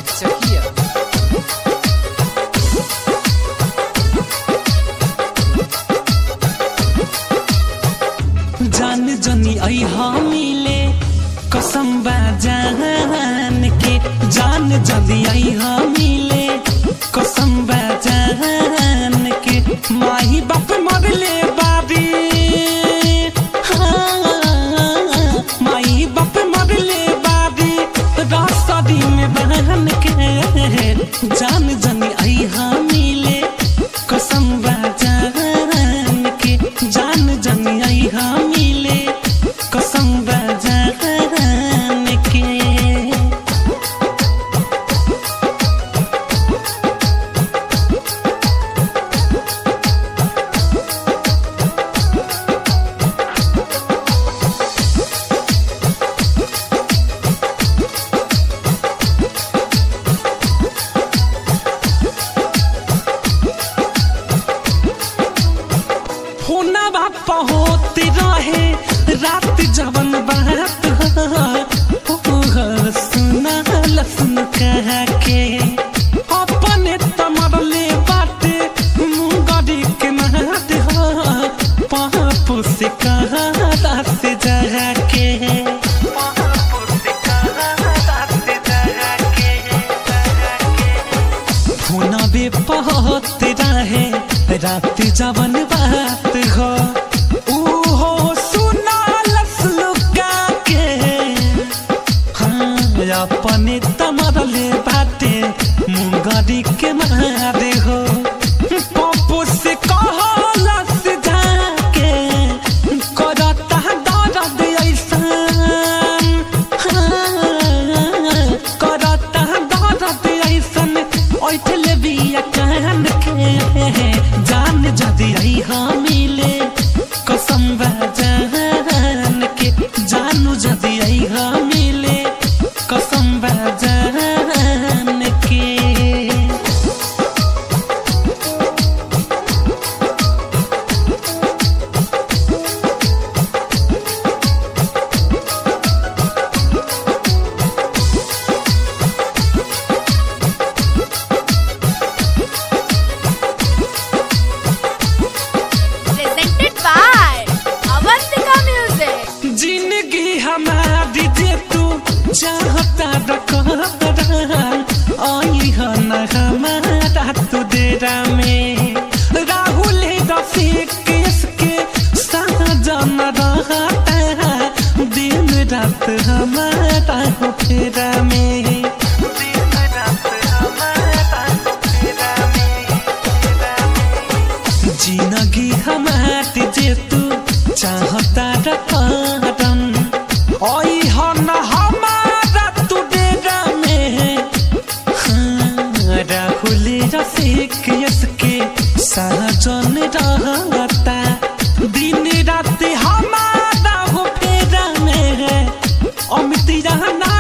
Czechia. जान जनी आई मिले कसम बा जान के जान जदी आई मिले कसम बा जान के माही बाप मरले बाबी हाँ, माही बाप मरले बाबी रास्तारी में बहन के जान जनी आई मिले कसम बा जान के जान जनी आई मिले कसम बा जान के होना बाप होते रहे रात जवन बात हो सुना लसन कह के अपने तमरले बाटे मुंगरी के नाद हो पाप से कहा से जह के होना बे पहत रहे रात जवन बात हो ऊ हो सुना लस लुका के हाँ अपने तमरले बाटे मुंगरी के मारे हो पप्पू से कहलस जाके करता दर्द ऐसन हाँ, करता दर्द ऐसन ओइठले बिया कान के जान जदी आई मिले कसम बा जान के जानू जदी आई मिले कसम बा जान के presented by Avantika Music. जिंदगी हमारी जे तू चाहता रखा आई है न हमारा तू डेरा में राहुल रफीक इसके साजन रहता दिन रात हमारा हो फेरा में दिन रात हमारा हो फेरा में जिंदगी हमारी जे तू चाहता रकम ओई हन हमारा तू डेरा में हाँ, राहुल रफीक यसके सहजन रहता दिन रात हमारा हो फेरा में अमित रहना